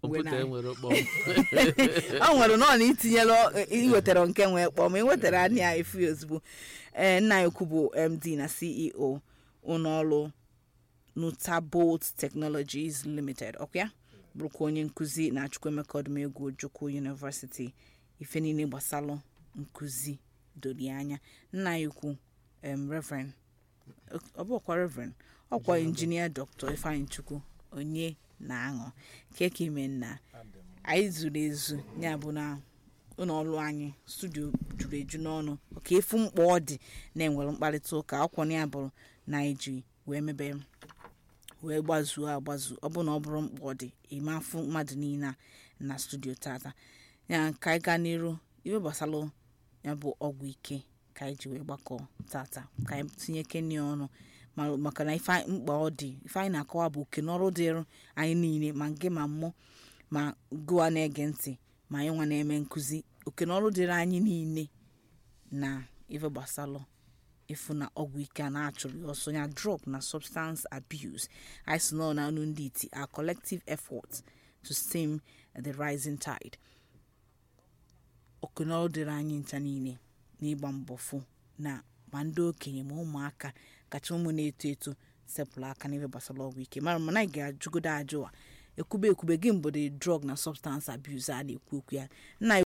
kọmputa na- enwere kpọm ọ nwere nọ na itinyela iwetara nke nwee kpọm iwetara anya ya efu ya ozugbo ee nna ya ukwu bụ md na ceo ụlọọrụ nutabolt technologies limited ọkwa ya bụrụkwa onye nkụzi na chukwuemeka ọdụmegwu ojukwu university ife niile gbasalụ nkụzi dori anya nna ya ukwu em reverend ọ bụkwa reverend ọkwa injinia dr ifeanyị chukwu onye na-aṅụ keke ime nna anyị zuru ezu ya bụ na ụlọọrụ anyị studio juru eju n'ọnụ ọka efu mkpa ọ dị na-enwere mkparịta ụka akwụkwọ ya bụrụ na anyị ji wee mebe wee gbazuo agbazu ọ bụ na ọ bụrụ mkpa ọ dị ime afụ mmadụ niile a na studio tata ya ka anyị gaa n'iru iwe gbasara ya bụ ọgwụ ike ka anyị ji wee gbakọ tata ka anyị tinye kenya ọnụ ma- maka na ife anyị- mkpa ọ dị ife anyị na-akọwa bụ oke n'ọrụ dịrụ anyị niile ma nke ma mmụọ ma gụwa na-ege ntị ma anyị nwa na-eme nkụzi oke n'ọrụ dịrị anyị niile na ife gbasalụ ịfụ na ọgwụ ike a na-achụrụ ya ọsọ ya drug na substance abuse anyị si nọ na ọnụ ndị iti our collective efforts to stem the rising tide oke n'ọrụ dịrị anyị ncha niile n'ịgba mbọ fụ na ma ndị okenye ma ụmụaka kacha ụmụ na-eto eto sepụrụ aka n'ife gbasara ọgwụ ike mara mana anyị ga-ajụgodo ajụwa ekwube ekwube gị mbụ dị drug na substance abuse a na-ekwu okwu ya nna